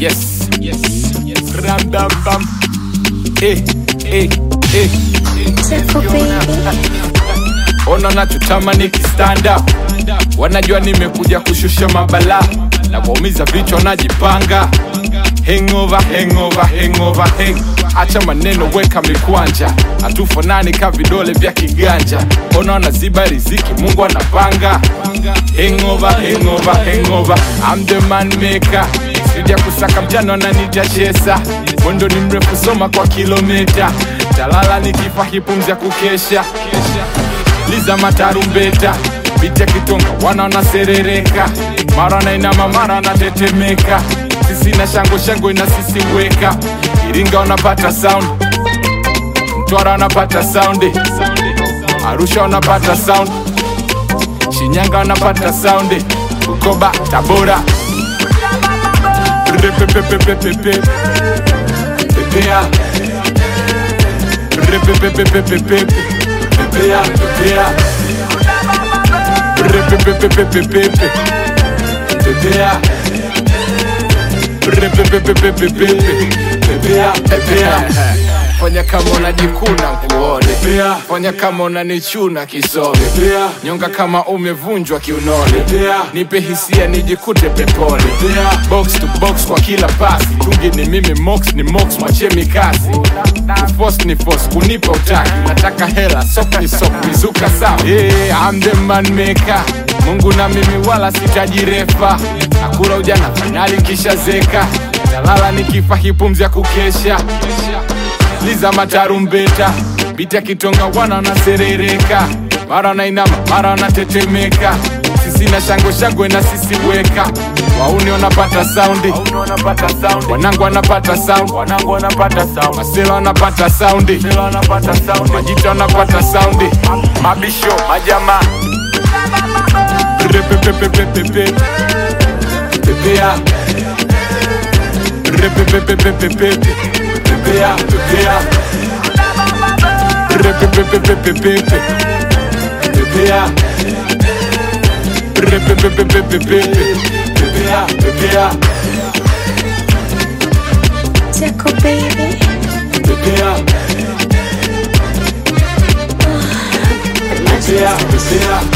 Yes, yes, yes. Ram bam bam. Eh, eh, eh. Tickle baby. Ona nachotamani stand up. Wanajua nimekuja kushusha mabala na waumiza vichwa najipanga. Hangover, hangover, hangover, hang. Acha maneno, weka mikwanja, hatufanani ka vidole vya kiganja. Ona wanaziba riziki, Mungu anapanga. Hangover, hangover, hangover, I'm the man maker. Sija kusaka mjano ananita chesa, mwendo ni mrefu, soma kwa kilomita. Talala nikifa hipumzi ya kukesha liza matarumbeta biti ya kitonga wana wanaserereka mara nainama mara wanatetemeka sisi na shango shango ina sisi weka iringa wanapata sound mtwara wanapata saundi arusha wanapata sound shinyanga wanapata saundi bukoba tabora Repepepepepepe. pepea Repepepepepepe. pepea pepea Repepepepepepe. pepea Repepepepepepe. pepea pepea fanya kama unajikuna kuone fanya kama unanichuna kisome nyonga kama umevunjwa kiunoni nipe hisia nijikute peponi box to box kwa kila pasi tungi ni mimi mox ni mox mwachemi kazi Force ni force kunipa utaki nataka hela sok ni sok mizuka sawa yeah, I'm the man maker mungu na mimi wala sitajirefa nakula ujana fainali kisha zeka talala nikifa hipumzi ya kukesha liza matarumbeta biti ya kitonga wana wanaserereka mara wanainama mara wanatetemeka sisi na shango shangwe na sisi weka wauni wanapata saundi wanangu wanapata sound masela wanapata saundi majita wanapata saundi mabisho majama Repepepepepepe. pepea Repepepepepepe. pepea pepea Repepepepepepe. pepea Repepepepepepe. pepea pepea Tickle baby. pepea pepea pepea